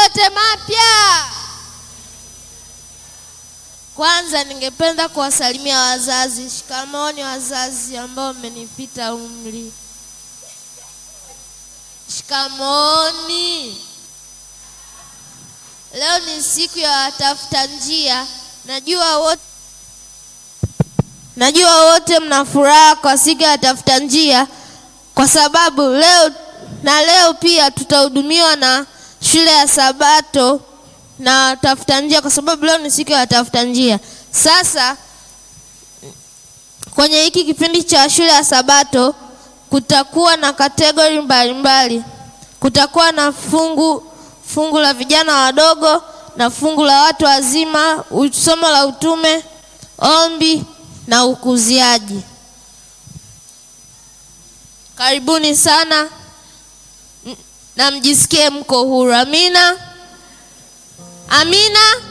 yote mapya. Kwanza ningependa kuwasalimia wazazi. Shikamooni wazazi ambao mmenipita umri. Shikamooni. Leo ni siku ya watafuta njia. Najua wote Najua wote mna furaha kwa siku ya watafuta njia kwa sababu leo na leo pia tutahudumiwa na shule ya Sabato na watafuta njia kwa sababu leo ni siku ya watafuta njia. Sasa kwenye hiki kipindi cha shule ya Sabato kutakuwa na kategori mbalimbali. Kutakuwa na fungu fungu la vijana wadogo na fungu la watu wazima, somo la utume, ombi na ukuziaji. Karibuni sana na mjisikie mko huru. Amina, amina.